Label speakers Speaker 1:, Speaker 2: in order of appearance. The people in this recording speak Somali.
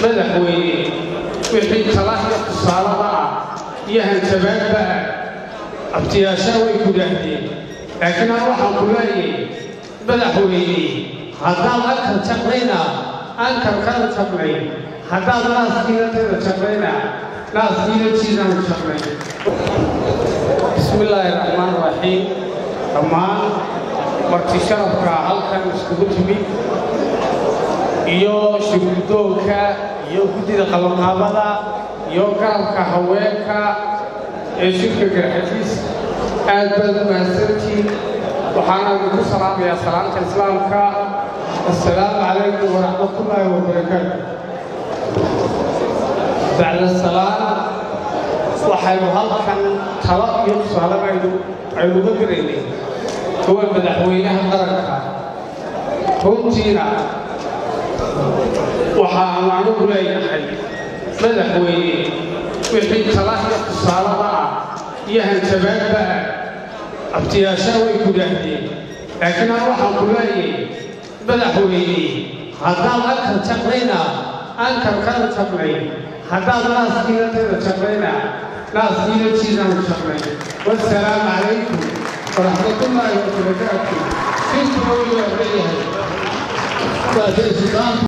Speaker 1: madaxweyne wixii talahiya tusaalada ah iyo hanjabaadba ah abtiyaashaa way ku dhaahdeen laakiin aan waxaan ku leeyahay madaxweyne haddaad ankar jaqnayna ankarkana jaqnay haddaad naaskiinatayda jaqnayna naaskiinatiidaan jaqnay bismi illaahi raxmaan raxiim dhammaan marti sharafka halkan iskugu timid iyo shirgudoonka iyo guddida qabanqaabada iyo garabka haweenka ee shirka garxadiis aad baad u mahadsantiin waxaana idinku salaamayaa salaamta islaamka assalaamu calaykum waraxmatullaahi wabarakaatu bacda salaam waxaynu halkan talo iyo tusaale aynuga garaynay kuwa madaxweynaha qaranka runtiina waxaanu anugu leeyahay madaxweyne wixii talahiya tusaalada ah iyo hanjabaadba ah abtiyaashaa way ku dhaahdeen laakiin aan waxaan ku leeyahay madaxweyne haddaad ankar jaqnayna ankarkana jaqnay haddaad naaskiinatayda jaqnayna naaskiinatiidaan jaqnay wasalaamu calaykum waraxmatullaahi wabarakaatu intuna wuu leeyahay